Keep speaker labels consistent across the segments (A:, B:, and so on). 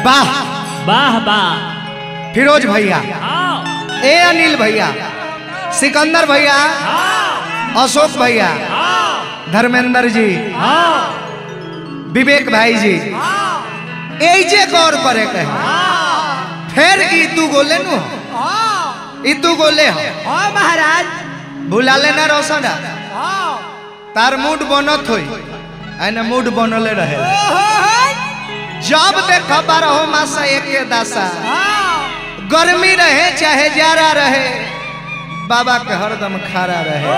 A: वाह
B: वाह वाह
A: फिरोज भैया
B: आओ
A: ए अनिल भैया सिकंदर भैया
B: आओ
A: अशोक भैया
B: आओ
A: धर्मेंद्र जी
B: आओ
A: विवेक भाई जी एजे गौर करे के है। फिर ई तू गोले नु ई तू गोले हो
C: हाँ महाराज
A: भुला लेना रोशन
C: हाँ
A: तार मूड बनत होई आने मूड बनले रहे जब देख बारहो मासा एके दासा गर्मी रहे चाहे जाड़ा रहे बाबा के हरदम खड़ा रहे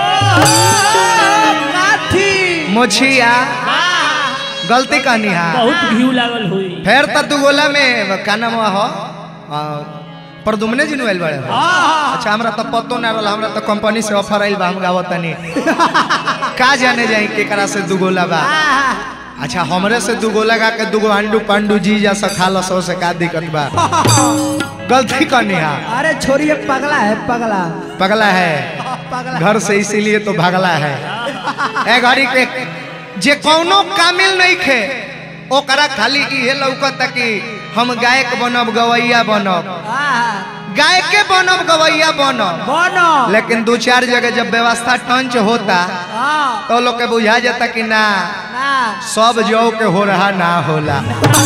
C: काठी
A: मोछिया गलती कहनी हा
B: बहुत घी लागल हुई
A: फिर तो तू गोला में का नाम हो आ, प्रदुमने जी नुआइल बड़े हो अच्छा हमरा तो पतो ना रहल हमरा तो कंपनी से ऑफर आइल बा हम गावत तनी का जाने जाई केकरा से दू गोला बा अच्छा हमरे से दू गोला गा के दूगो अंडू पांडू जी जैसा खा लो सो से का दिक्कत बा गलती कहनी हा
C: अरे छोड़िए पगला है पगला
A: पगला है
C: पगला
A: घर से इसीलिए तो भागला है ए घड़ी के जे कौनो कामिल नहीं खे ओकरा खाली इहे लौकता कि हम गायक बनब गवैया बनब गायके बनब गवैया बनब
C: बोनो
A: लेकिन दो चार जगह जब व्यवस्था टंच होता
C: हाँ
A: तो लोग के बुझा जाता कि ना
C: ना
A: सब जौ के हो रहा ना होला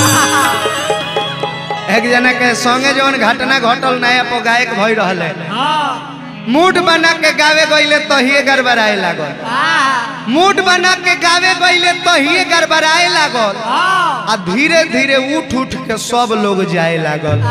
A: एक जना के संगे जौन घटना घटल नया पो गायक भई रहले मूड बना के गावे गईले तहिए गड़बड़ाए लागल मूड बना के गावे गईले तहिए गड़बड़ाए लागल आ धीरे धीरे उठ उठ के सब लोग जाए लागल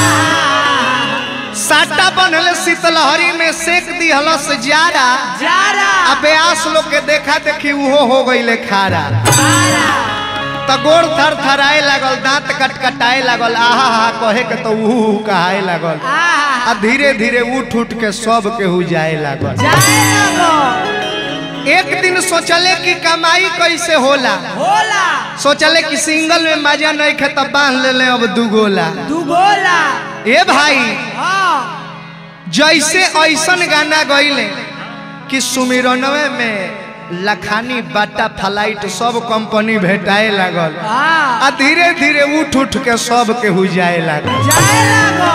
A: साटा बनल शीतलहरी में सेक दिहलस जारा
C: जारा
A: आ ब्यास लोग के देखा देखी उहो हो गईले खारा त गोड़ थर थराए लागल दांत कटकटाए लागल आहा हा कहे के तो उहू उहू कहाए लागल आ धीरे धीरे उठ उठ के सब केहू जाए लागल
C: जाए लगो
A: एक दिन सोचले कि कमाई कैसे होला
C: होला
A: सोचले कि सिंगल में मजा नहीं खे तब बांध ले ले अब दू गोला
C: दू गोला
A: ए भाई
C: हाँ
A: जैसे ऐसन गाना गईले कि सुमिरनवे में लखानी बाटा फ्लाइट सब कंपनी भेटाए लागल
C: हाँ
A: आ धीरे धीरे उठ उठ के सब केहू जाए लागल
C: जाए लगो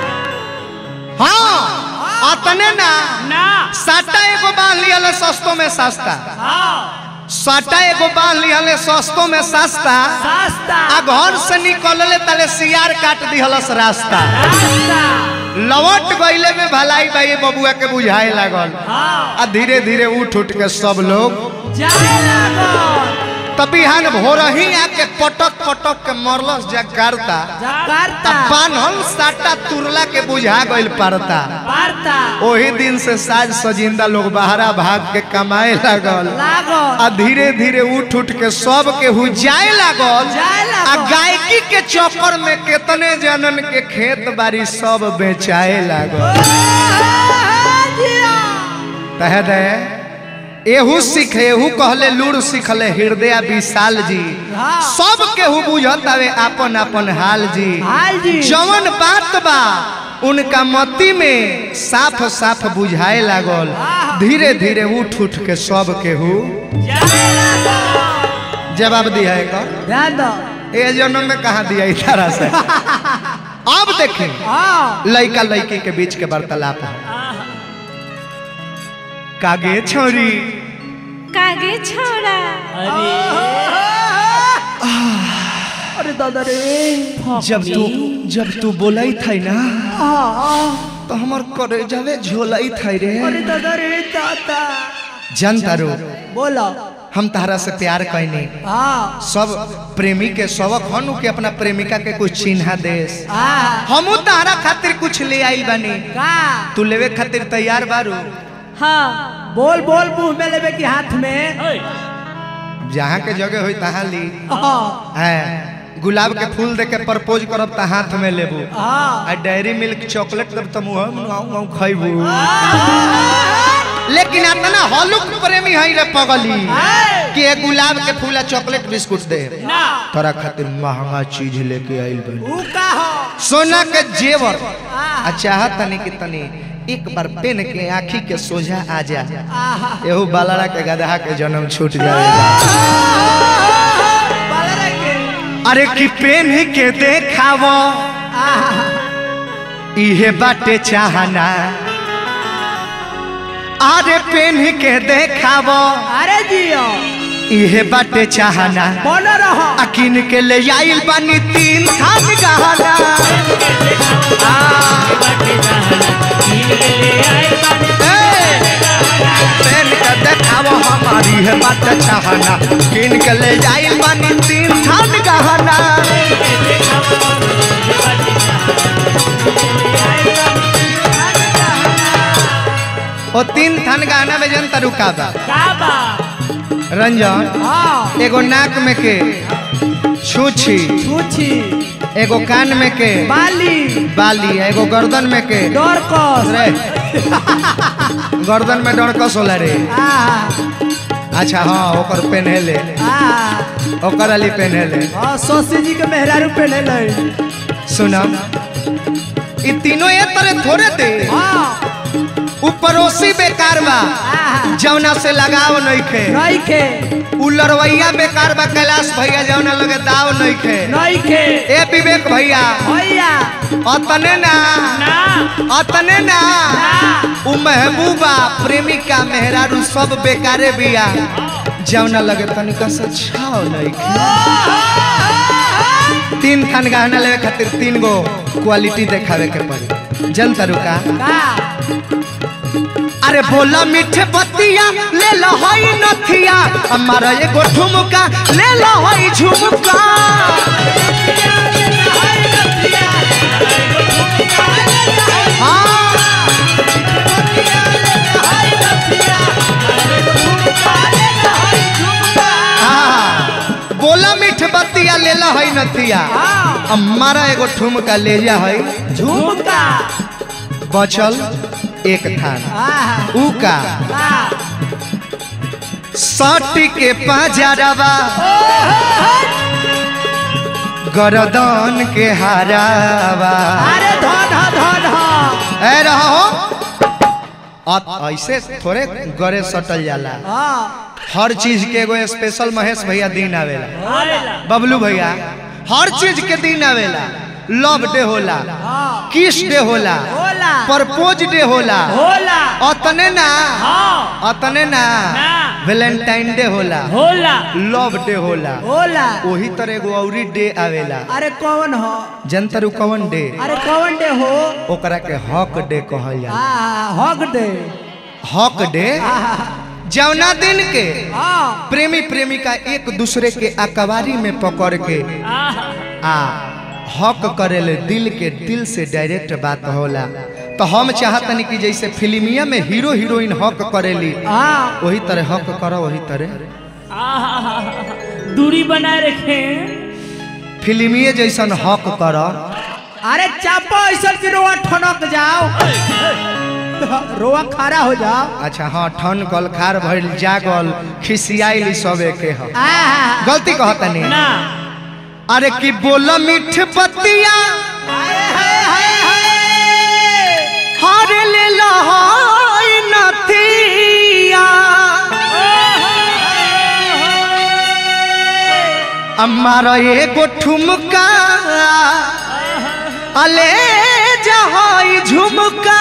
A: हाँ अतने ना
B: ना
A: साटा एगो बांध लिया सस्तो में सस्ता
B: आओ
A: साटा एगो बांध लिया सस्तो में सस्ता
C: सस्ता
A: आ घर से निकलले तले सियार काट दिहलस रास्ता
C: रास्ता
A: लवट गईले में भलाई भाई बबुआ के बुझाए लागल
C: हाँ
A: आ धीरे धीरे उठ उठ के सब लोग
C: जाए लगो
A: तभी हन भोर ही आके पटक पटक के मरलस जा करता
C: करता
A: बान्हल साटा तुरला के बुझा गइल पड़ता
C: पारता
A: ओही दिन से साज सजिंदा लोग बाहरा भाग के कमाए लागल
C: लागो
A: आ धीरे धीरे उठ उठ के सब के हु जाए लागल
C: जाए लागल।
A: आ गायकी के चक्कर में कितने जनन के खेत बाड़ी सब बेचाए लागल कह दे एहू सीखे एहू कहले लूर सीखले हृदय विशाल जी
C: हाँ।
A: सब केहू बुझत हवे आपन आपन हाल जी
C: हाल जी
A: जवन बात बा उनका मति में साफ साफ बुझाए लागल धीरे धीरे उठ उठ के सब केहू जवाब दिया है का
C: ध्यान दो
A: ए जन्म में कहा दिया इस तरह से अब देखें
C: हाँ
A: लड़का लड़की के बीच के वार्तालाप है कागे छोरी
D: कागे छोड़ा
B: अरे
C: अरे दादा रे
A: जब तू जब तू बोलाई थी ना
C: हाँ
A: तो हमार करे जावे झोलाई थी रे
C: अरे दादा रे दादा
A: जनता रो
C: बोलो
A: हम तारा से प्यार कैनी
C: हाँ
A: सब प्रेमी के सबक हनु के अपना प्रेमिका के कुछ चिन्हा देस
C: हाँ
A: हमू तारा खातिर कुछ ले आइल बानी
C: का
A: तू लेवे खातिर तैयार बारू
D: हाँ
C: बोल बोल मुंह में लेबे की हाथ में
B: ओए
A: जहाँ के जगह होई तहाँ ली
C: हाँ
A: है गुलाब के फूल दे के प्रपोज करब त हाथ में लेबू
C: हाँ
A: आ डेयरी मिल्क चॉकलेट देब त मुंह में आऊ आऊ खइबू लेकिन इतना हलुक प्रेमी हई रे पगली कि ए गुलाब के फूल आ चॉकलेट बिस्कुट दे
B: ना
A: तोरा खातिर महंगा चीज लेके आइल बनी
C: ऊ का हो
A: सोना के जेवर
C: आहा।
A: आ चाहत तनी कि तनी एक बार पेन के आँखी के सोझा आ जा
C: आहा
A: एहू बालड़ा के गदहा के जन्म छूट जाए
C: बालरा के
A: अरे कि पेन के देखावो इहे बाटे चाहना अरे पेन के देखावो
C: अरे जियो
A: इहे बाटे चाहना
C: बोल रहो
A: अकिन के ले आइल बानी तीन खान गहना ए, पेन के देखावो हमारी है बात चाहना किन के ले आइल बानी तीन खान गहना ओ तीन थान गहना में जनता रुका बा
B: काबा
A: रंजन
C: हाँ
A: एगो नाक में के छूछी
C: छूछी
A: एगो कान में के
C: बाली
A: बाली एगो गर्दन में के
C: डोरकस
A: रे गर्दन में डरकस होला रे
C: आ
A: अच्छा हाँ ओकर पेन्हेले
C: आ
A: ओकर अली पेन्हेले
C: हाँ सौसी जी के मेहरारू पहने ले
A: सुनम ई तीनों ये तरह थोड़े थे
C: हाँ
A: उ पड़ोसी बेकार बा
C: आ
A: जौना से लगाव नइखे
C: नहीं खे
A: उ लड़वैया बेकार बा कैलाश भैया जौना लगे दाव नइखे
C: नहीं खे
A: ए विवेक भैया
C: भैया
A: अतने ना
B: ना
A: अतने ना उ महबूबा प्रेमिका मेहरारू सब बेकारे बिया जौना लगे तनिका से छाव नइखे तीन खान गहना लेवे खातिर तीन गो क्वालिटी देखावे के पड़ी जनता रुका
C: का
A: अरे बोला मीठे बतिया ले लो हई नथिया हमारा एगो ठुमका ले लो हई झुमका हाँ। बोला मीठ बतिया ले लो हई नथिया हमारा एगो ठुमका ले जा हई
C: झुमका
A: बचल एक थान
C: आ
A: ऊ का
C: आ
A: सट के पाजरवा गरदन के हारावा
C: अरे धन धन
A: ए रहो अ- ऐसे थोड़े गरे सटल जाला
C: हाँ
A: हर चीज के एगो स्पेशल महेश भैया दिन आवेला
B: आवेला
A: बबलू भैया हर चीज के दिन आवेला लव डे होला
C: हाँ
A: किस डे होला
C: होला
A: प्रपोज डे होला
B: होला
A: अतने ना
B: हाँ
A: अतने ना
B: ना।
A: वैलेंटाइन डे होला
B: होला
A: लव डे होला
C: होला
A: वही तरह एगो औरी डे आवेला
C: अरे कौन हो
A: जनतरु कवन डे
C: अरे कौन डे हो
A: ओकरा के हक डे कहल जाला
C: आ हक डे
A: हक डे जौना दिन के
C: हाँ
A: प्रेमी प्रेमिका एक दूसरे के अकबारी में पकड़ के
B: आहा
A: आ हक करेले दिल के दिल से डायरेक्ट बात होला तो हम चाहतनी कि जैसे फिल्मिया में हीरो हीरोइन हक करेली
C: हाँ
A: वही तरह हक करो वही तरह
B: आहा दूरी बनाए रखे
A: फिल्मिए जैसन हक कर
C: अरे चापो ऐसा कि रोआ ठनक जाओ रोआ खड़ा हो जाओ
A: अच्छा हाँ ठन कल खार भइल जागल खिसियाइल सबे के ह
C: आ
A: गलती कहतनी
B: ना
A: अरे कि बोल मीठ बतिया हर ले लहाई नथिया अम्मार एगो ठुमका अले जहाई झुमका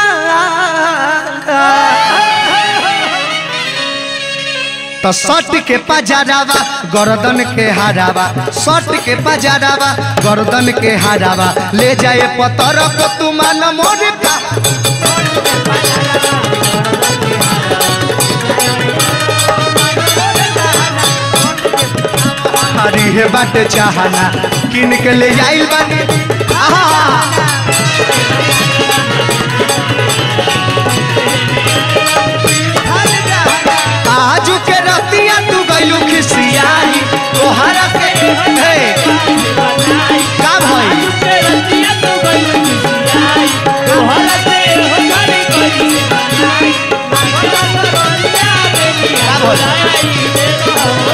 A: तो सट के पजारावा गर्दन के हारावा सट के पजारावा गर्दन के हारावा ले जाए पतर को तुमान मोर का हरी हे बाटे चाहना किन के ले जाइल बानी आहा आजू के रतिया तू गइलू खिसियाई तोहरा के हे का भई का भई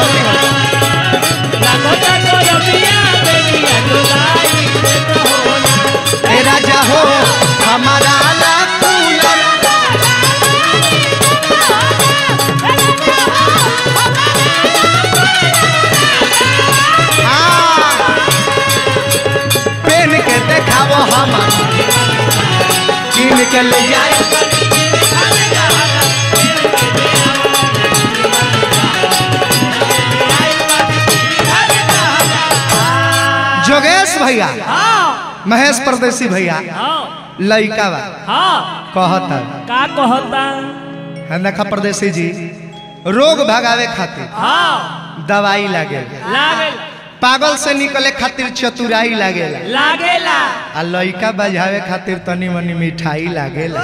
A: ए राजा हो हमारा ला कूलर हाँ, के ले जाए जोगेश भैया
B: हाँ
A: महेश परदेसी भैया
B: हाँ
A: लइका बा
B: हाँ
A: कहता
B: का कहता
A: है देखा परदेसी जी रोग भगावे खातिर
B: हाँ
A: दवाई लागे
B: लागेला
A: पागल से निकले खातिर चतुराई लागेला
B: लागेला
A: आ लइका बजावे खातिर तनी मनी मिठाई लागेला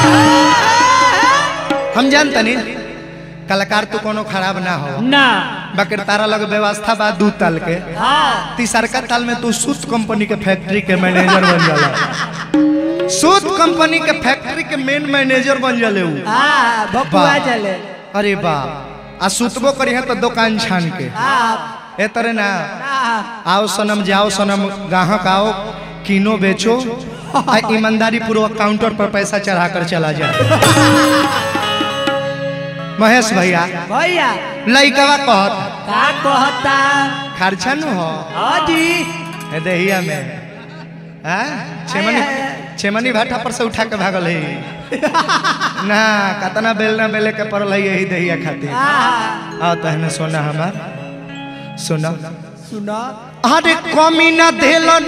A: हम जानतनी कलाकार तो कोनो खराब ना हो
B: ना
A: बाकी तारा लग व्यवस्था बा दू ताल के
B: हाँ
A: तीसरका ताल में तू सूत कंपनी के फैक्ट्री के मैनेजर बन जाला सूत कंपनी के फैक्ट्री के मेन मैनेजर बन जाले ऊ
C: हाँ भकुआ
A: वाह।
C: चले
A: अरे बाप आ सुतबो करी है तो दुकान छान के
C: हाँ
A: ए तरह ना
C: हाँ
A: आओ सनम जाओ सनम ग्राहक आओ कीनो बेचो आ ईमानदारी पूर्वक काउंटर पर पैसा चढ़ा कर चला जाए महेश भैया
C: भैया
A: लइकवा कहत
C: का कहता
A: खर्चा न हो
C: हाँ जी
A: ए देहिया में हाँ छेमनी छेमनी भाटा पर से उठा के भागल है ना कतना बेल ना बेले के पड़ल है यही देहिया खातिर
C: हाँ
A: आओ तहने सोना हमार सोना
C: सुना
A: अरे कमी न देलन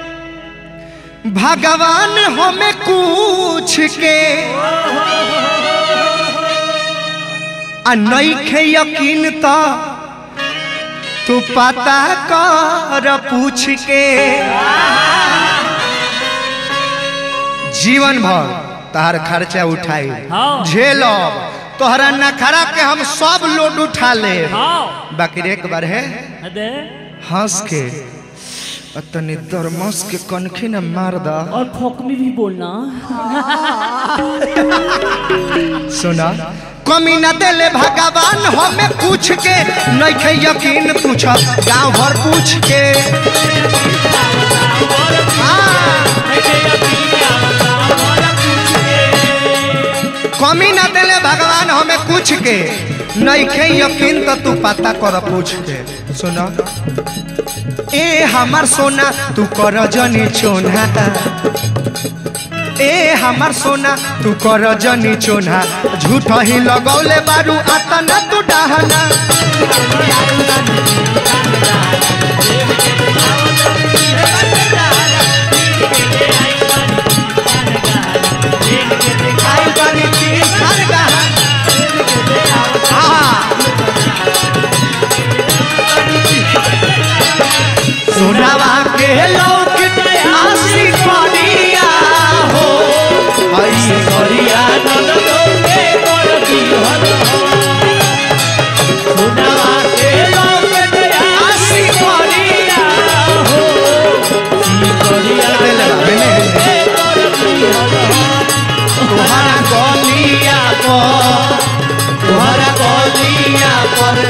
A: भगवान हमें कुछ के आ नइखे यकीन त तू पता कर पूछ के जीवन भर तहार खर्चा उठाई
B: हाँ।
A: झेलब तोहरा नखरा के हम सब लोड उठा ले
B: हाँ
A: बाकी एक बार है
B: अदे
A: हंस के और तनी दरमस के कनखी न मार दा
B: और खोकमी भी बोलना
A: सुना कमी न देले भगवान हमें पूछ के नइखे यकीन पूछ गांव भर पूछ के हाँ, कमी न देले भगवान हमें पूछ के नइखे यकीन तो तू पता कर पूछ के सुना ए हमार सोना तू कर जनी चोना ए हमार सोना तू कर जनी चोना झूठ ही लगौले बारू आतना तू डहना आई बारी की घर गहना। आहा। सोनावा के लोग आशी करिया हो आई करिया सोनावा के लोग आशी करिया हो ई करिया देले बा, तुम्हारा गलिया पर तुम्हारा गलिया पर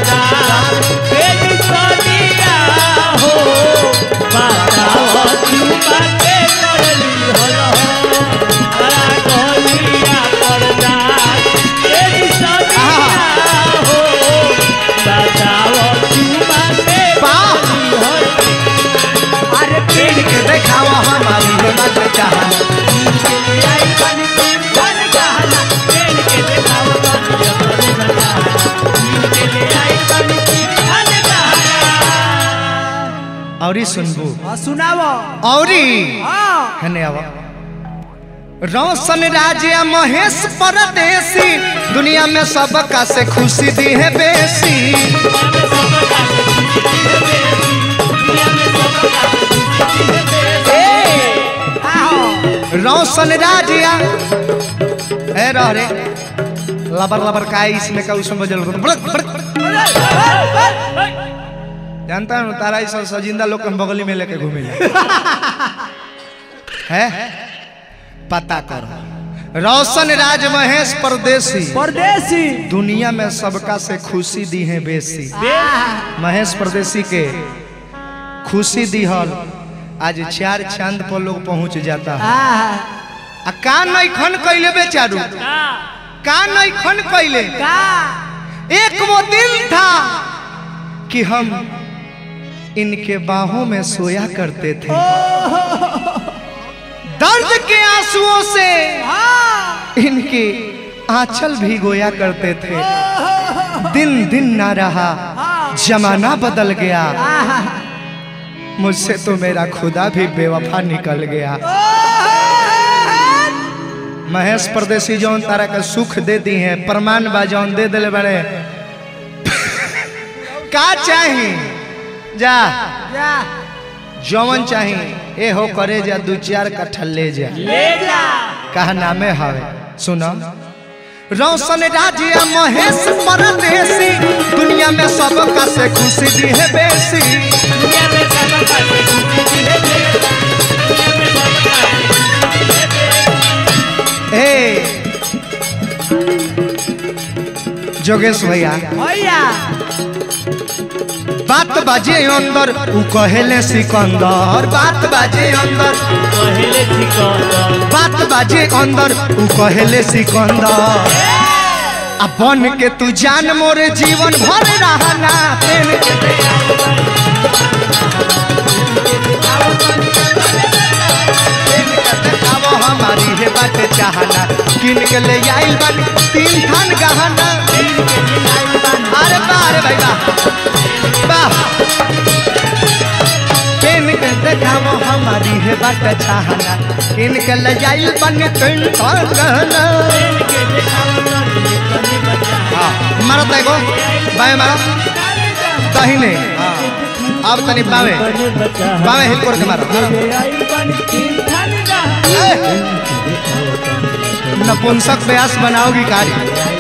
C: अरे
A: पेड़ के देखावा हमारी मत चाहना औरी सुनबू
C: हाँ, सुनावो
A: औरी
C: हाँ
A: हने आवा रोशन राजा महेश परदेसी दुनिया में सबका से खुशी दी है बेसी
C: आओ
A: रोशन राजिया ए रह रे लबर लबर का इसमें का उसमें बजल बड़क बड़क जानता हूँ तारा इस सजिंदा लोग के हम बगली में लेके घूमे है पता करो रोशन राज महेश परदेसी
C: परदेसी
A: दुनिया में सबका से खुशी दी है बेसी महेश परदेसी के खुशी दिहल आज चार चांद पर लोग पहुंच जाता है
C: हाँ
A: आ का नैखन कैले बेचारू का नैखन कैले
C: का
A: एक वो दिन था कि हम इनके बाहों में सोया करते थे दर्द के आंसुओं से इनके आंचल भी गोया करते थे दिन दिन ना रहा जमाना बदल गया मुझसे तो मेरा खुदा भी बेवफा निकल गया महेश परदेसी जौन तारा का सुख दे दी है प्रमाण बा जौन दे दिले बड़े का चाही जा
C: जा
A: जौन चाही ए हो करे जा दू चार कट्ठा ले जा
B: ले जा
A: कहा नामे हवे सुनो रोशन राजिया महेश परदेसी दुनिया में सबका से खुशी दी है बेसी
B: दुनिया में सब पासे खुशी है दे दुनिया में सब पासे
A: ए जोगेश भैया
C: भैया
A: बात बाजे अंदर उ कहेले सिकंदर बात बाजे अंदर
B: पहले सिकंदर
A: बात बाजे अंदर उ कहेले सिकंदर आ बन के तू जान मोरे जीवन भर रहना प्रेम के दे प्रेम के देखावो हमारी हे बात चाहना किन के ले आइल बानी तीन थान गहना अरे बा अरे भाई बा वाह किन के देखावो हमारी हे बात चाहना किन के ले आइल बानी तीन थान गहना
B: के दिखावा तनी बचा
A: हाँ मारो तैको बाएं मारो दाहिने हाँ अब तनी बावे बावे हिल कर के मारो ए! नपुंसक व्यास बनाओगी कारी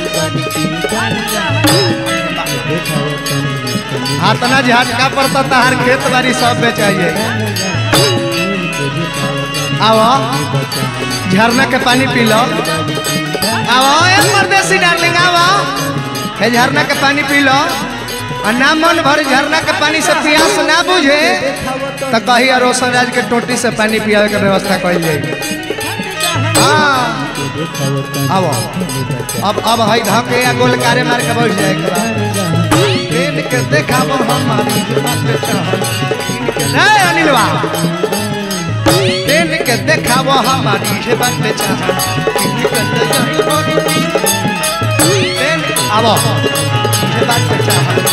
A: हाथना झटका पड़ता तहार खेत बाड़ी सब बेचाइए आओ झरना के पानी पी लो आओ एक परदेसी डार्लिंग आओ हे झरना के पानी पी लो और ना मन भर झरना के पानी से प्यास ना बुझे तो कही रोशन राज के टोटी से पानी पियावे के व्यवस्था कल जाए हाँ आओ अब अब हई धके या गोलकारे मार के बैठ जाए के बाद दिन के देखाबो हमारी बात चाहत नहीं अनिलवा दिन के देखाबो हमारी हे बात चाहत दिन आवो हे बात चाहत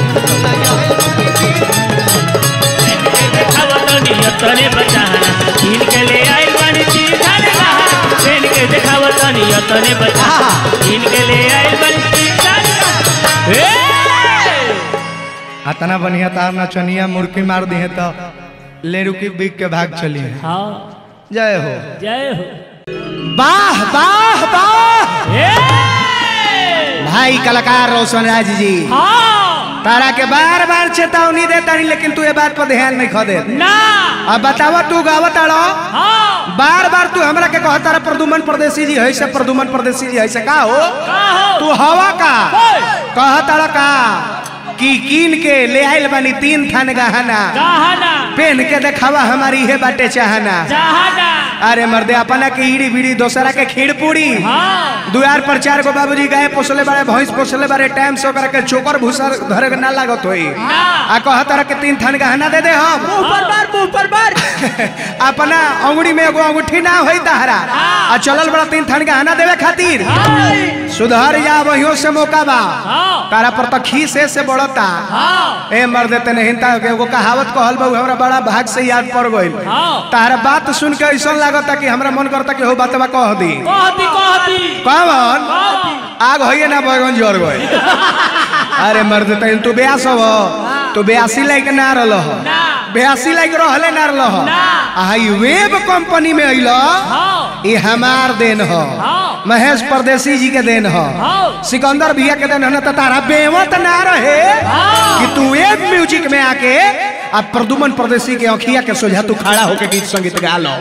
B: दिखावा तनी तने बचाना किन के ले आइल बानी तीन थाने कहा ट्रेन के दिखावा तनी तने बचाना किन के ले आइल बानी तीन थाने कहा ए
A: अतना बढ़िया तार नचनिया मुर्की मार दिए तो ले रुकी बिक के भाग चली
B: हाँ
A: जय हो
B: जय हो
A: वाह वाह वाह
B: ए
A: भाई कलाकार रोशन राज जी
B: हाँ
C: तारा के बार बार चेतावनी देता नहीं लेकिन तू ये बात पर ध्यान नहीं खो दे
B: ना
C: अब बतावा तू गावत आड़ो
B: हाँ
C: बार बार तू हमरा के कहता रहा प्रदुमन परदेसी जी है से प्रदुमन परदेसी जी है से का हो
B: का हो
C: तू हवा का
B: ओए,
C: कहता रहा का कि कीन के ले आइल बानी तीन थान गहना
B: जहाना
C: पेन के देखावा हमारी है बाटे चाहना
B: जहाना
C: अरे मर्दे अपना के ईड़ी बीड़ी दोसरा के खीर पूरी
B: हाँ
C: दुआर पर चार गो बाबूजी गाय पोसले बारे भैंस पोसले बारे टाइम से ओकरा के चोकर भूसा धरे के ना लागत होई
B: ना
C: आ कहत रहा के तीन थान गहना दे दे हम
B: मुंह पर मार मुंह पर मार
C: अपना अंगुड़ी में एगो अंगूठी ना होई तहरा आ चलल बड़ा तीन थान गहना देवे खातिर
B: हाँ
C: सुधर जा वहियों से मौका बा
B: हाँ
C: तारा पर तो खीस से बढ़ता
B: हाँ
C: ए मर देते नहीं ता एगो कहावत कहल बा उ हमरा बड़ा भाग से याद पड़ गइल
B: हाँ
C: तारा बात सुन के ऐसा लागता कि हमरा मन करता कि हो बातवा कह दी
B: कहती कहती
C: कौन
B: कहती
C: आग होइए ना बैगन जर गए अरे मर्द तैन तू ब्यास हो तू ब्यासी लाइक ना रहल हो
B: ना
C: ब्यासी लाइक रहले ना रहल हो
B: ना।
C: आई वेब कंपनी में अइल
B: हाँ
C: ये हमार देन हो
B: हाँ
C: महेश परदेसी जी के देन हो
B: हाँ
C: सिकंदर भैया के देन हो ना तो तारा बेवत ना रहे
B: हाँ।
C: कि तू वेब म्यूजिक में आके अब प्रदुमन परदेसी के अखिया के सोझा तू खड़ा होके गीत संगीत गा लो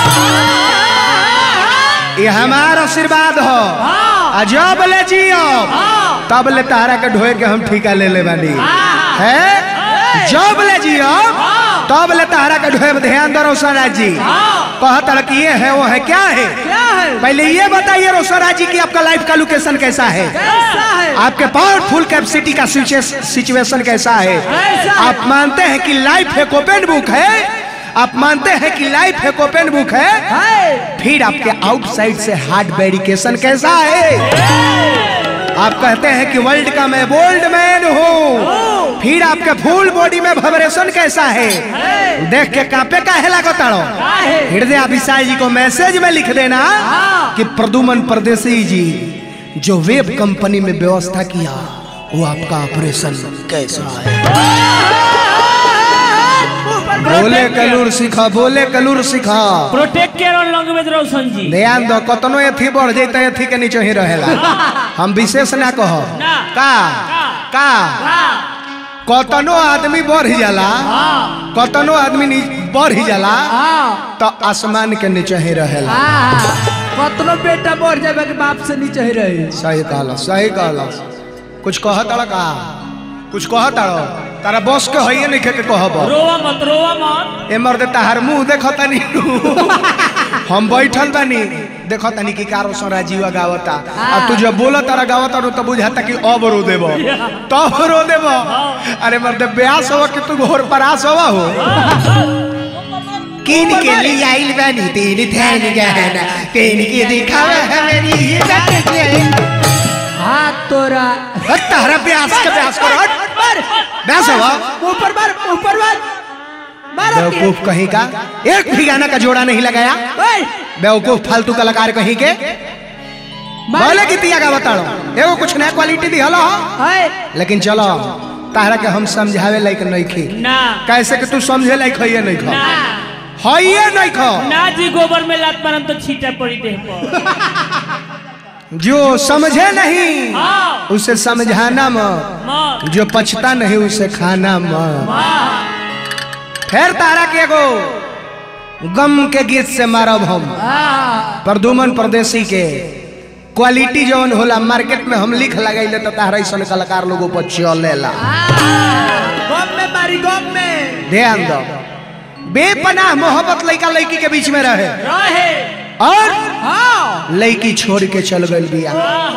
C: ये हमार आशीर्वाद हो आ जब ले जियो तब ले तारा के ढोए के हम ठिका ले ले बानी है जब ले जियो तब ले तारा के ढोए पे ध्यान दो रोशन राज जी कहत रहा कि ये है वो है क्या है
B: क्या है
C: पहले ये बताइए रोशन राज जी की आपका लाइफ का लोकेशन कैसा है
B: कैसा है
C: आपके पावरफुल कैपेसिटी का सिचुएशन कैसा है
B: कैसा है?
C: आप मानते हैं कि लाइफ एक ओपन बुक है आप मानते हैं कि लाइफ एक ओपन बुक है फिर आपके आउटसाइड से हार्ड वेरिकेशन कैसा है आप कहते हैं कि वर्ल्ड का मैं बोल्ड मैन हूँ फिर आपके फुल बॉडी में वाइब्रेशन कैसा है देख के कांपे का हेला को ताड़ो हृदय अभिषाई जी को मैसेज में लिख देना कि प्रदुमन परदेसी जी जो वेब कंपनी में व्यवस्था किया वो आपका ऑपरेशन कैसा है बोले कलूर सिखा बोले कलूर सिखा
B: प्रोटेक्ट केयर और लैंग्वेज रोशन जी
C: ध्यान दो कतनो एथी बढ़ जैते एथी के नीचे ही रहेला हम विशेष ना कह
B: ना।
C: का का कतनो आदमी बढ़ जाला कतनो आदमी नी- बढ़ जाला तो आसमान के नीचे ही रहेला
E: कतनो बेटा बढ़ जाबे के बाप से नीचे ही रही
C: सही कहला सही कहला कुछ कह तड़ का कुछ कह तड़ तारा बस के हइए नहीं के कहब
B: रोवा मत रोवा मत
C: ए मर्द तहार मुंह देखतानी हम बैठल बानी देखतानी कि कारो सरा जीवा गावता आ तू जब बोला तारा गावता रो तो बुझाता कि अब रो देबो तब रो देबो अरे मर्द ब्यास हो कि तू घोर परास होवा हो किन के लिए आइल बानी तीन थैन गहना तीन के दिखावे है मेरी इज्जत के
E: हाथ तोरा
C: हट तारा ब्यास के ब्यास करो हट ब्यास होवा
E: ऊपर मार ऊपर मार मारो
C: बेवकूफ कहीं का एक भी गाना का जोड़ा नहीं लगाया
E: ओए
C: बेवकूफ फालतू कलाकार कहीं के बोले कि तिया का बताड़ो एगो कुछ नया क्वालिटी दी हलो
E: हाय
C: लेकिन चलो तारा के हम समझावे लायक नहीं खी
B: ना
C: कैसे कि तू समझे लायक है नहीं खो
B: ना
C: है नहीं खो
B: ना जी गोबर में लात मारम तो छीटा पड़ी देह पर
C: जो समझे नहीं
B: हाँ
C: उसे समझाना म
B: मत
C: जो पछता नहीं उसे खाना म फिर तारा के एगो गम के गीत से मारब हम प्रदुमन परदेसी के क्वालिटी जौन होला मार्केट में हम लिख लगाइले तो तारा ऐसा कलाकार लोगों पर चलेला
E: गम में मारी गम में
C: ध्यान दो बेपनाह मोहब्बत लड़का लड़की के बीच में रहे
B: रहे
C: और
E: हाँ
C: लड़की छोड़ के चल गई बिया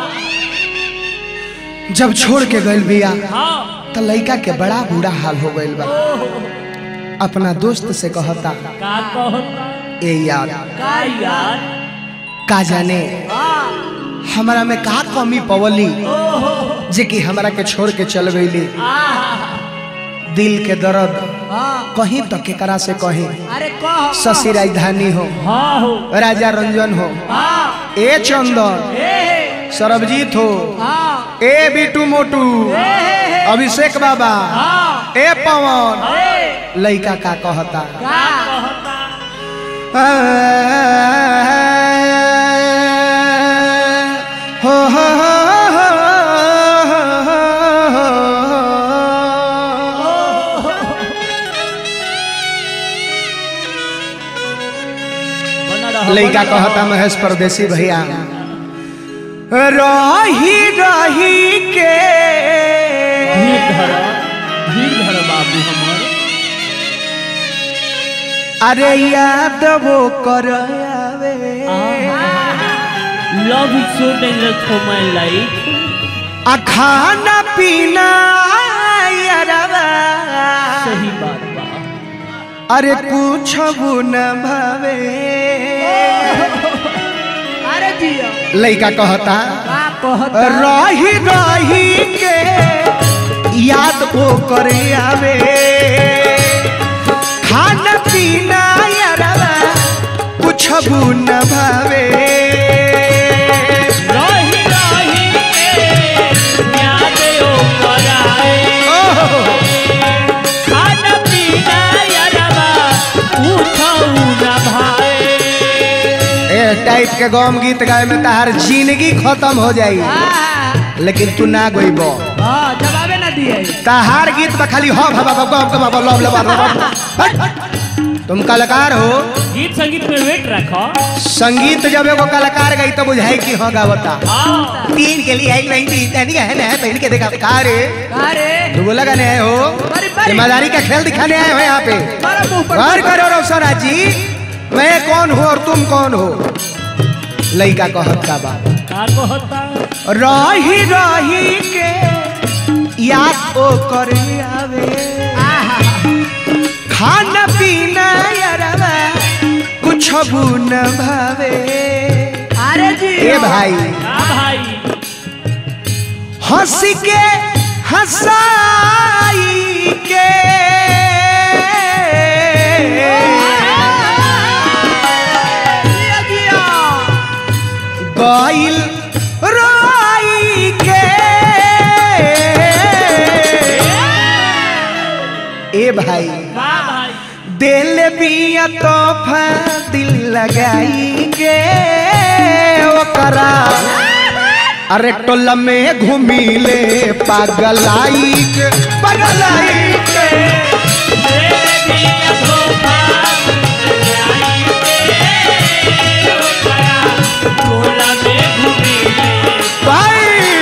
C: जब छोड़ के गई बिया
B: हाँ
C: तो लड़का के बड़ा बुरा हाल हो गई बा अपना दोस्त से कहता
B: का कहता
C: ए यार
B: का यार
C: का जाने हमारा में का कमी पवली जे कि हमारा के छोड़ के चल गईली दिल के दर्द
E: हाँ
C: कहीं तो केकरा से कहीं
E: अरे कह
C: शशि राजधानी हो
B: हाँ हो
C: राजा रंजन हो
E: हाँ
C: ए चंदन
E: ए
C: सरबजीत हो
E: हाँ
C: ए बिटू मोटू अभिषेक बाबा
E: हाँ
C: ए पवन
E: ए
C: लइका का कहता
E: का
B: कहता
C: हो हो
B: बना रहा
C: लइका कहता महेश परदेसी भैया रही रही के
B: धीर धर धीर धर बाबू हमारे
C: अरे याद वो कर आवे
B: love is so dangerous for my life
C: आ खाना पीना यारवा
B: सही बात बा
C: अरे कुछ न भावे
E: अरे दिया
C: लइका कहता
E: का कहता
C: रही रही के याद वो करे आवे खाना पीना यारवा कुछ न भावे
B: रही रही के याद ओ कराए
C: ओह,
B: खाना पीना यारबा पूछऊ ना भाए
C: ए टाइप के गम गीत गाए में तहार जिंदगी खत्म हो जाई
E: हाँ
C: लेकिन तू ना गईब
E: हाँ जवाबे ना दिए
C: तहार गीत में खाली हो भा भा गम गम लव लव तुम कलाकार हो
B: गीत संगीत में वेट रखो
C: संगीत जब एगो कलाकार गई तो बुझाई कि हाँ गावता
B: हाँ
C: तीन के लिए आई नहीं थी तैनिक है ना पहन के देखा का रे
E: अरे
C: तू बोला गाने आए हो
E: बड़ी बड़ी
C: ईमानदारी का खेल दिखाने आए हो यहाँ पे
E: मारा मुंह पर
C: गौर करो रोशना जी मैं कौन हूँ और तुम कौन हो लइका कहत का बात
B: का कहता
C: रही रही के याद ओ करे आवे खाना पीना यार पूछबू न भावे
E: अरे जी
C: ए भाई
B: हाँ भाई
C: हंस के हंसाई के
E: जिया, जिया।
C: गइल रोई के ए भाई
B: हाँ भाई
C: दिल बिया तोहफा दिल लगाई के ओकरा अरे टोला में घूमिले पागलाई के पागलाई के
B: तेरे दिया धोखा आई के ओकरा टोला में घूमी
C: भाई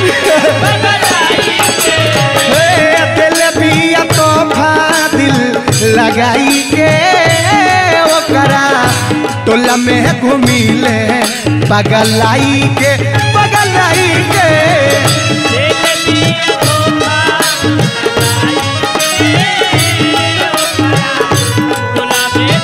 C: हे दिल बिया तोहफा दिल लगाई के ओकरा टोला में घूमिले पागलाई के पागलाई के
B: तेरे दिया धोखा टोला में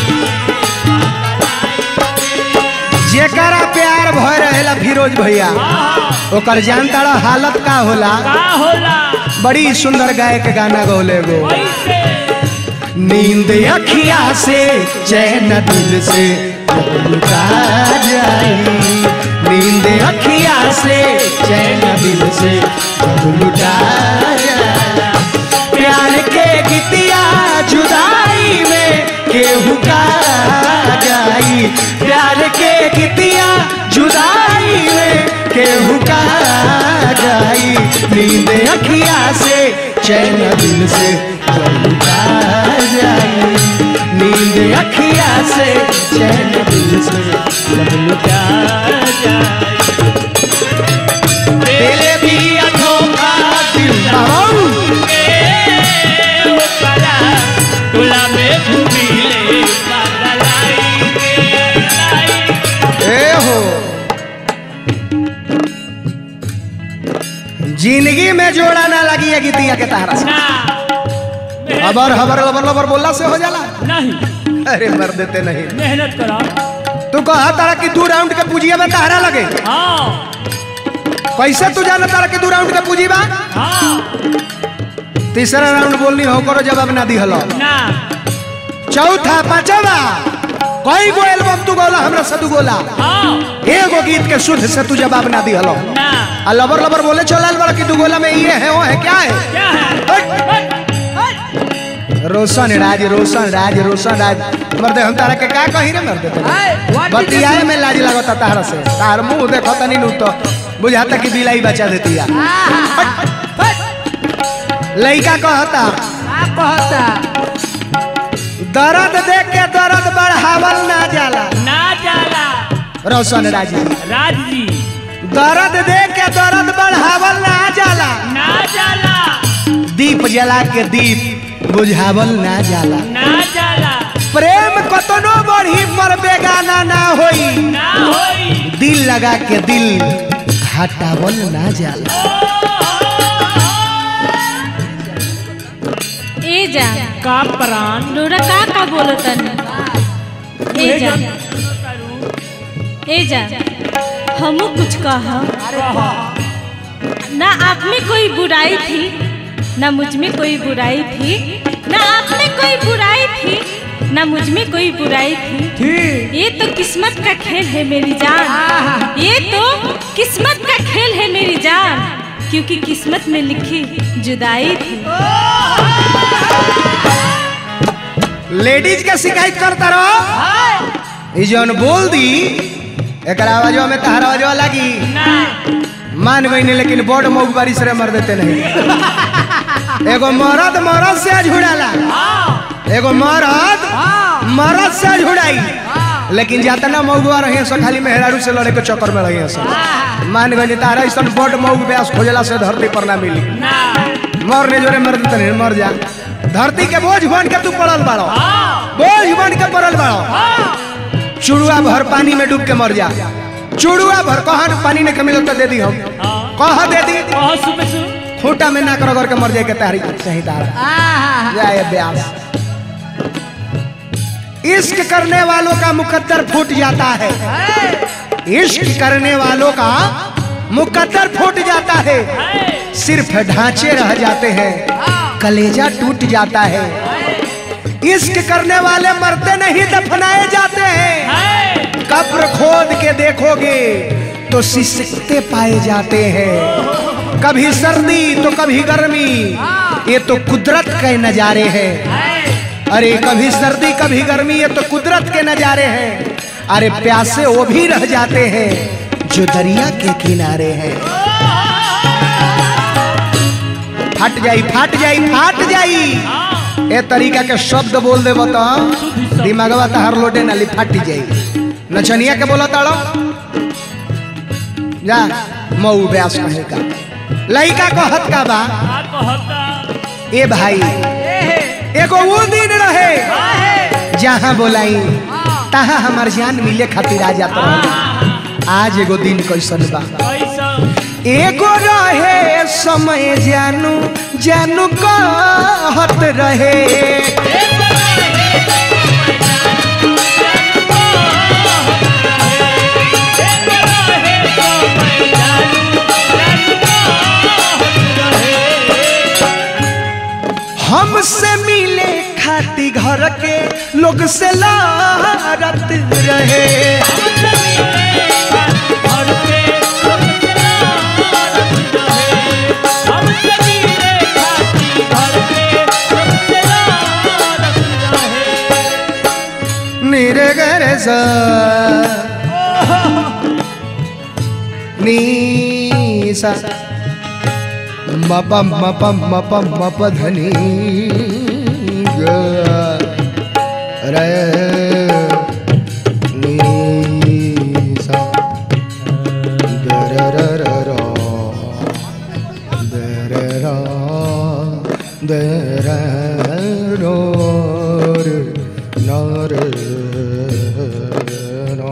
C: जेकरा प्यार भय रहेला फिरोज भैया ओकर जानताड़ा हालत का होला
B: का होला
C: बड़ी सुंदर गायक गाना गौले गो
B: कैसे
C: नींद अखिया से चैन दिल से लुटा जाई नींद अखिया से चैन दिल से लुटा जाई प्यार के गीतिया जुदाई में केहू का जाई प्यार के गीतिया जुदाई में केहू का जाई नींद अखिया से चैन दिल से लुटा जाई नींद अखिया से चैन दिल से लुटा दिल भी धोखा दिल बाबू
B: टोला में घूमी ले पागलाई के
C: ए हो जिंदगी में जोड़ा ना लगी है गीतिया के तारा से
B: ना
C: हबर हबर लबर लबर बोलला से हो जाला
B: नहीं
C: अरे मर देते नहीं
B: मेहनत करो
C: तू कहा तारा कि दू राउंड के पूजिया में तारा लगे
B: हाँ
C: कैसे तू जाना तारा कि दू राउंड के पूजी बा
B: हाँ
C: तीसरा राउंड बोलनी हो करो जवाब ना दिहलो
B: ना
C: चौथा पांचवा कई गो एल्बम तू गोला हमरा से तू गोला
B: हाँ
C: एगो गीत के शुद्ध से तू जवाब ना दिहलो
B: ना
C: आ लबर लबर बोले चलल बड़ा कि दू गोला में ये है वो है क्या है
B: क्या है
C: रोशन राज रोशन राज रोशन राज मर्दे हम तारा के का कही रे मर्दे तोरा?
E: Hey, what did you
C: बतियाए में लाज लगता तारा से तार मुंह देखो तनी नु तो बुझाता कि बिलाई बचा देती है लइका कहता
E: का कहता
C: दर्द देख के दर्द बढ़ावल ना जाला
B: ना जाला
C: रोशन राज जी।
B: राज जी
C: दर्द देख के दर्द बढ़ावल ना जाला
B: ना जाला
C: दीप जला के दीप बुझावल ना जाला
B: ना जाला
C: प्रेम कतनो बढ़ी पर बेगाना ना होई
B: ना होई
C: दिल लगा के दिल हटावल ना जाला
D: ए जा
B: का प्राण
D: नोरा का का बोलतन ए जा ए जा हमू कुछ कह ना आप में कोई बुराई थी ना मुझ में कोई बुराई थी ना आप में कोई बुराई थी ना मुझ में कोई बुराई थी
E: ठीक
D: ये तो किस्मत का खेल है मेरी जान ये तो किस्मत का खेल है मेरी जान क्योंकि किस्मत में लिखी जुदाई थी
C: लेडीज के शिकायत करता रहो ई जौन बोल दी एक आवाजवा में तहर आवाजवा लगी
B: ना
C: मान गई नहीं लेकिन बड़ मऊ बारिश रे मर देते नहीं एगो मरद मरद से झुड़ाला एगो मरद मरद से झुड़ाई लेकिन जातना मऊआ रही सो खाली मेहरारू से लड़े के चक्कर में रही सो मान गई तारा ऐसा बड़ मऊ व्यास खोजला से धरती पर ना मिली
B: ना
C: मरने जोरे मर देते नहीं मर जा धरती के बोझ बन के तू पड़ल बाड़ो बोझ बन के पड़ल बाड़ो चुड़ुआ भर पानी में डूब के मर जा चुड़ुआ भर कहन पानी नहीं मिलो तो दे दी हम कह दे दी
B: बहुत सुबह सु
C: खूटा में ना कर कर के मर जाए के तारी सही तारा जाए ब्यास इश्क करने वालों का मुकद्दर फूट जाता है इश्क करने वालों का मुकद्दर फूट जाता है सिर्फ ढांचे रह जाते हैं कलेजा टूट जाता है इश्क करने वाले मरते नहीं दफनाए जाते हैं कब्र खोद के देखोगे तो सिसकते पाए जाते हैं कभी सर्दी तो कभी गर्मी ये तो कुदरत के नजारे हैं अरे कभी सर्दी कभी गर्मी ये तो कुदरत के नजारे हैं अरे प्यासे वो भी रह जाते हैं जो दरिया के किनारे हैं फट जाई फट जाई फट जाई ए तरीका के शब्द बोल दे बता दिमागवा तहार लोटे नाली फाटी जाई नचनिया के बोला ताड़ो जा मऊ व्यास कहे का लइका को हत का बा ए भाई एगो वो दिन रहे जहाँ बोलाई तहाँ हमार जान मिले खातिर आ जात रहे आज एगो दिन कैसन बा एगो रहे समय जानू जानू कहत रहे हमसे मिले खाती घर के लोग से लारत रहे मेरे घर सा नीसा मप मप मप मप धनी ग रे नीसा द र र र र द र र द र रो र न र नो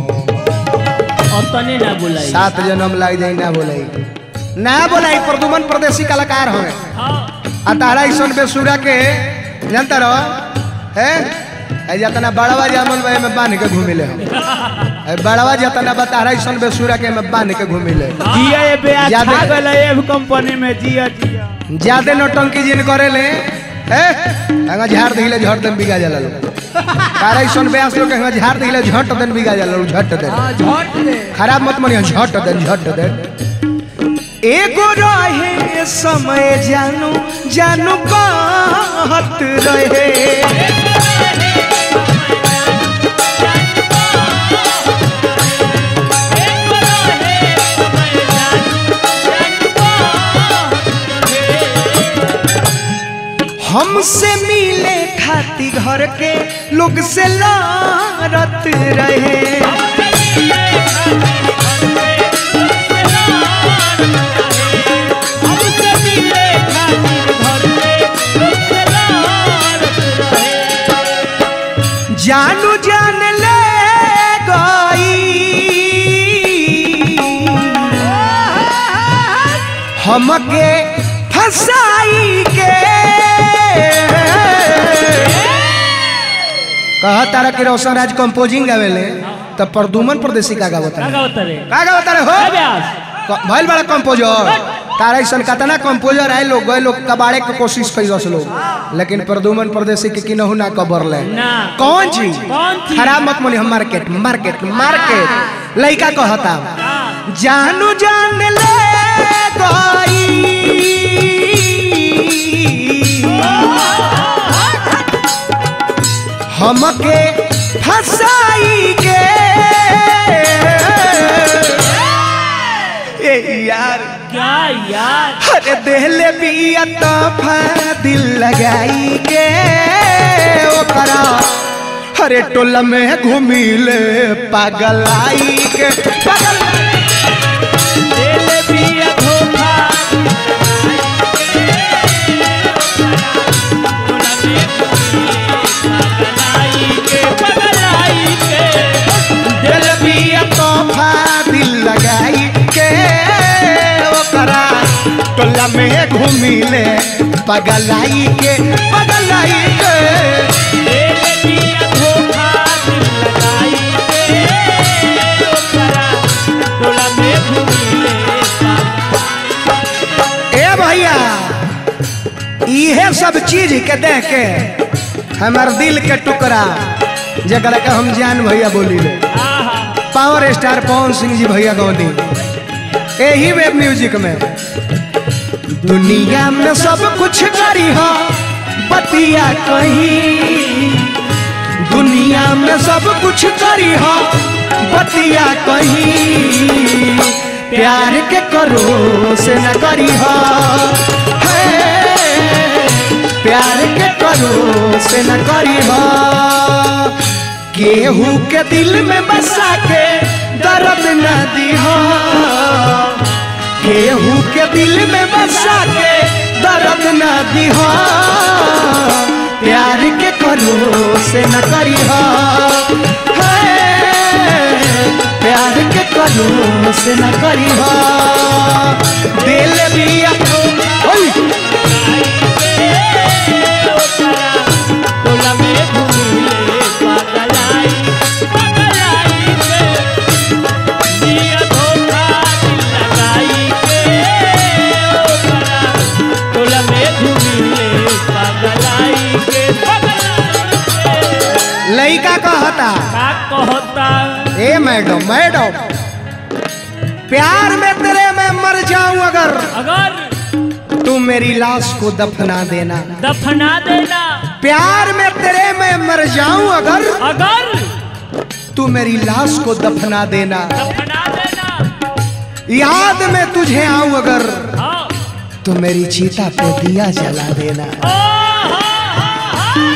B: तने ना बुलाई
C: सात जन्म लग जाई ना बोलाई ना बोलाई प्रदुमन प्रदेशी कलाकार हवे आ तारा ऐसन बेसुरा के जानता रहो है ऐ जतना बड़वा जामन बे में बांध के घूमिले हम ऐ बड़वा जतना बतारा ऐसन बेसुरा के में बांध के घूमिले
E: जिया ये बे
C: ज्यादा-
E: अच्छा गला एव कंपनी में जिया जिया
C: ज्यादा नौटंकी जिन करे ले है हंगा झाड़ दिले झट दिन बिगा जाला लोग तारा ऐसन बेस लोग के हंगा झाड़ दिले झट दिन बिगा जाला लोग झट दिन
E: हाँ, झट दे
C: खराब मत मनिया झट दे झट दे एगो रहे समय जानू जानू कहत रहे हमसे मिले खाती घर के लोग से लारत रहे जानू जान ले गई हमके फसाई के कहा तारा कि रोशन राज कंपोजिंग गावेले तब प्रदुमन प्रदेशी का गावता
B: का
C: है
B: गावत रे
C: का गावता रे हो
B: ए ब्यास
C: क- भइल बड़ा कंपोजर तारा ऐसा कतना कंपोजर आए लोग गए लोग कबाड़े के कोशिश कैलस लोग लेकिन प्रदुमन प्रदेशी के किनहु ना कबर ले
B: ना
C: कौन चीज
B: कौन चीज?
C: खराब मत मोनी हम मार्केट मार्केट मार्केट लइका कहता जानू जान ले गई हमके फसाई के ए यार
B: क्या यार
C: अरे देहले बिया तोहफा दिल लगाई के ओकरा अरे टोला में घूमिले पागल आई के पागल
B: दिल बिया धोखा पगलाई के पगलाई के
C: दिल बिया तोहफा दिल लगाई के ओकरा टोला में घूमिले पागल आई के पागल आई के
B: दिल बिया धोखा
C: चीज के देख के हमार दिल के टुकड़ा जरा के हम जान भैया बोली ले
B: आहा
C: पावर स्टार पवन सिंह जी भैया गौनी यही वेब म्यूजिक में दुनिया में सब कुछ करी हो बतिया कहीं दुनिया में सब कुछ करी हो बतिया कहीं प्यार के करो से न करी हो है, प्यार के करो से न करी हो केहू के दिल में बसा के दर्द न दिहो केहू के दिल में बसा के दर्द न दिहो प्यार के करो से न करिहो है, प्यार के करो से न करिहो दिल भी ओए
B: टोला में घूमिले पगलाई पगलाई के दिया धोखा दिल लगाई के ओकरा टोला में घूमिले पगलाई के पगलाई के
C: लड़का कहता
B: का कहता
C: ए मैडम मैडम प्यार में तेरे मैं मर जाऊं अगर
B: अगर
C: तू मेरी लाश को दफना देना
B: दफना देना
C: प्यार में तेरे मैं मर जाऊं अगर
B: अगर
C: तू मेरी लाश को दफना देना
B: दफना देना
C: याद में तुझे आऊं अगर
B: हाँ
C: तो मेरी चीता पे दिया जला देना
B: ओ हाँ हाँ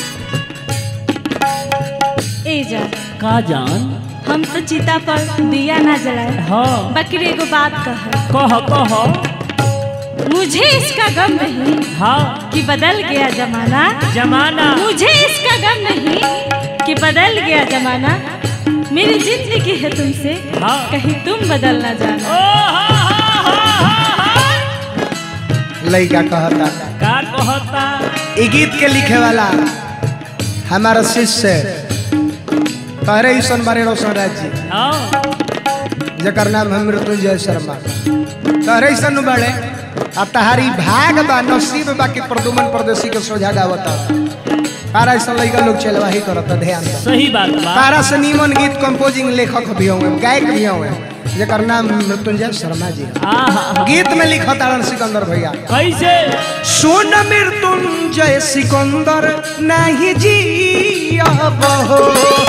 D: ए जा
B: का जान
D: हम तो चिता पर दिया ना जलाए
B: हाँ
D: बकरी एगो बात कह
B: कह कह
D: मुझे इसका गम नहीं
B: हाँ
D: कि बदल गया जमाना
B: जमाना
D: मुझे इसका गम नहीं कि बदल गया जमाना मेरी जिंदगी है तुमसे
B: हाँ।
D: कहीं तुम बदल ना जाना
B: ओ हाँ हाँ हाँ हाँ हाँ
C: लड़का कहता
B: का कहता
C: ई गीत के लिखे वाला हमारा शिष्य कहरे ईसन बारे रोशन राज जी
B: हाँ
C: जकर नाम है मृत्युंजय शर्मा कहरे ईसन बड़े आ तहारी भाग बा नसीब बा कि प्रदुमन परदेसी के सोझा गावता तारा ऐसा लड़का लोग चलवाही करता ध्यान दे
B: सही बात बा
C: तारा से नीमन गीत कंपोजिंग लेखक भी हुए गायक भी हुए जकर नाम मृत्युंजय शर्मा जी है।
B: आहा
C: गीत में लिखा तारण सिकंदर भैया
B: कैसे
C: सुन मृत्युंजय सिकंदर नहीं जी हो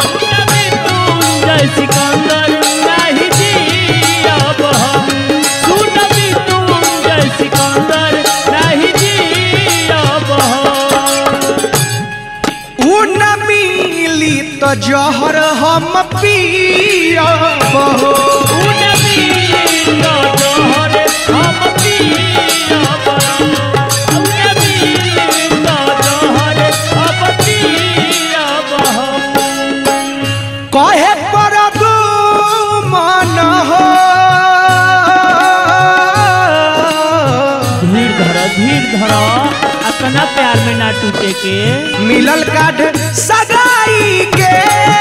B: जय सिकंदर नहीं जियब हम सुन भी तुम जय सिकंदर नहीं जियब हम
C: उ न मिली तो जहर हम पियब हो
B: उन मीलो जोहर हम पियब उन मीलो जोहर हम पियब हम
C: कहे पर दू मन हो
B: धीर धर धीर धर अपना प्यार में ना टूटे के
C: मिलल काठ सगाई के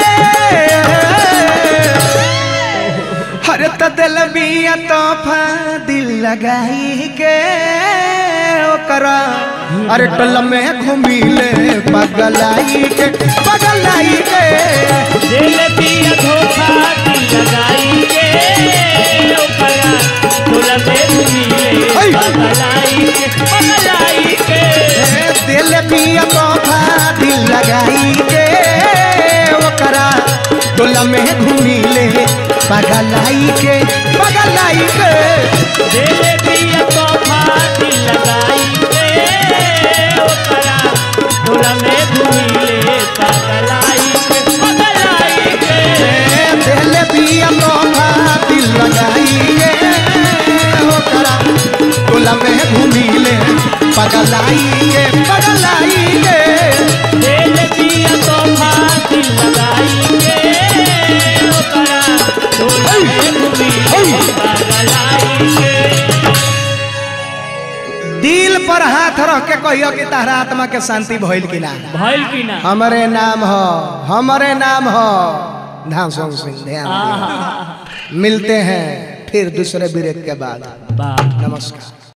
C: हर त दिल बिया तोहफा दिल लगाई के ओकरा अरे टल में घुमिले पगलाई के पगलाई के
B: दिल दिया धोखा दिल लगाई के ओकरा तोला में मिले
C: ऐ।
B: पगलाई के पगलाई के
C: ए, दिल बिया तोहफा दिल लगाई के ओकरा टल में घुमिले पगलाई के पगलाई के
B: दिल दिया तोहफा दिल लगाई के ओकरा तोला में मिले पगलाई के पगलाई के
C: दिल बिया तोहफा दिल लगाई के ओकरा टोला में घुमिले पगलाई के पगलाई के
B: दिल दिया तोहफा दिल लगाई के ओकरा तोला में मिले पगलाई के
C: दिल पर हाथ रख के कहियो कि तारा आत्मा के शांति भइल कि ना
B: भइल की ना
C: हमरे नाम हो हमरे नाम हो धाम सिंह ध्यान
B: आहा
C: दियो। मिलते हैं फिर दूसरे ब्रेक के बाद
B: वाह
C: नमस्कार